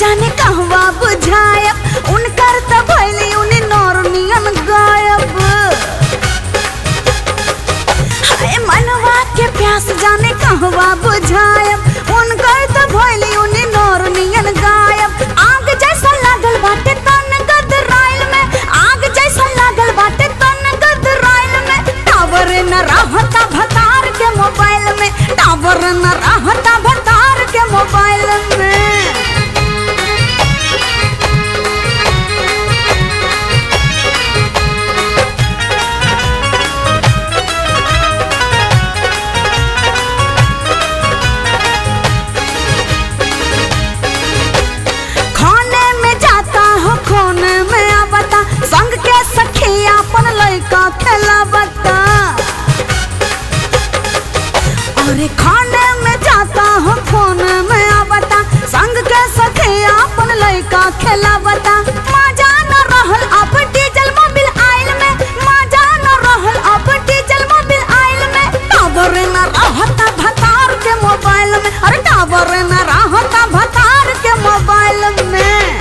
जाने कहवा बुझायब उनकर त भइली उनी नौरनियन गायब हाय मनवा के प्यास जाने कहवा बुझायब उनकर त भइली उनी नौरनियन गायब आग जैसा लागल बाटे तन गदराइल में आग जैसा लागल बाटे तन गदराइल में टावर न रहता भतार के मोबाइल में टावर न रहता भतार के मोबाइल में खाने में जाता हो खोने में आवता संग के सखी अपन लइका खेलावता अरे खाने में जाता हो खोने में आवता संग के सखी अपन लइका खेलावता मजा न रहल अब डीजल मोबिल आइल में मजा न रहल अब डीजल मोबिल आइल में टावर न रहता भतार के मोबाइल में अरे टावर न रहता भतार के मोबाइल में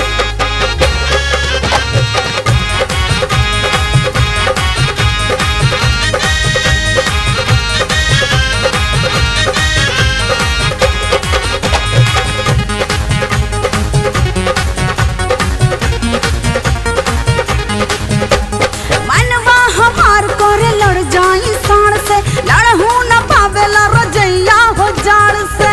मनवा हमार करे लड़ जाई साड़ से लड़हू न पावेला रजैया हो जाड़ से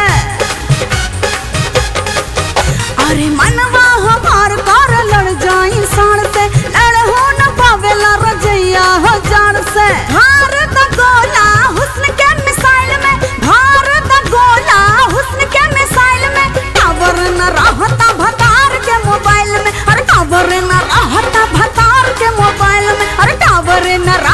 अरे मनवा हमार करे लड़ जाई साड़ से लड़हू न पावेला रजैया हो जाड़ से भार द गोला हुस्न के मिसाइल में भार द गोला हुस्न के मिसाइल में टावर न रहता भतार के मोबाइल में अरे टावर न रहता भतार के मोबाइल में अरे टावर न